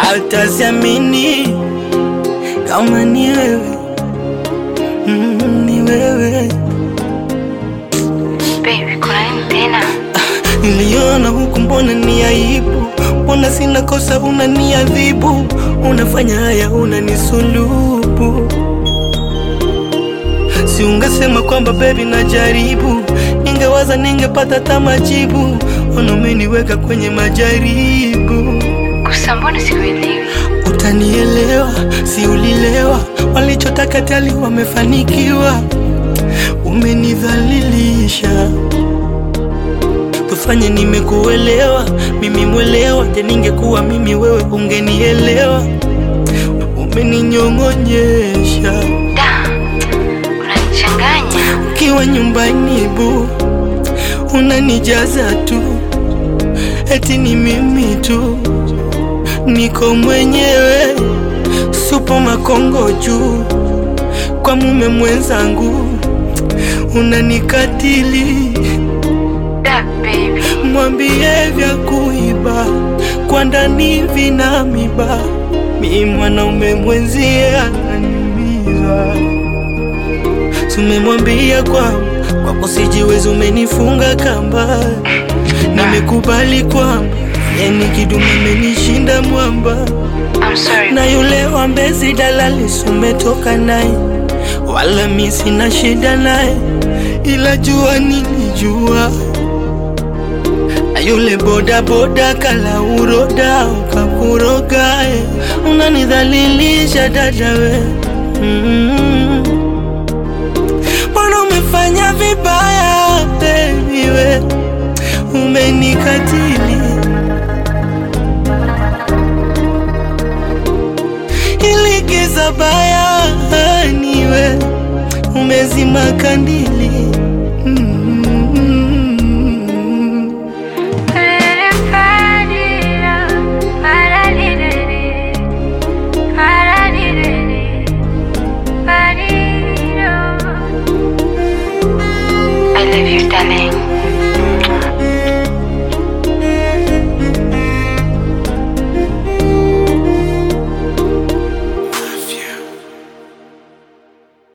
hata siamini kama ni wewe mm, ni wewe Baby, kuna nini tena? Niliona huku, mbona ni aibu? Mbona sina kosa, unaniadhibu? Unafanya haya, unanisulubu. Si ungesema kwamba baby najaribu, ningewaza ningepata hata majibu. Ona umeniweka kwenye majaribu. Kusa, mbona sikuelewi? Utanielewa, si ulilewa? Walichotaka tayari wamefanikiwa, umenidhalilisha. Tufanye nimekuelewa, mimi mwelewa. Je, ningekuwa mimi wewe ungenielewa? Umeninyong'onyesha Da, unanichanganya. ukiwa nyumbani bu, unanijaza tu, eti ni mimi tu, niko mwenyewe, supo makongo juu, kwa mume mwenzangu unanikatili. Da, baby. Mwambie vya kuiba kwa ndani vina miba, mi mwanaume mwenzie ananiumiza. Tumemwambia kwamba kwako sijiwezi, umenifunga kamba. Nimekubali kwamba yani kidume amenishinda mwamba, I'm sorry. na yule wa Mbezi dalali sumetoka naye, wala mi sina shida naye, ila jua nilijua na yule boda boda kala uroda ukakuroga, eh. unanidhalilisha dada we mm. Mbona umefanya vibaya baby we, umenikatili ili giza baya niwe umezima kandili mm. I love you, darling.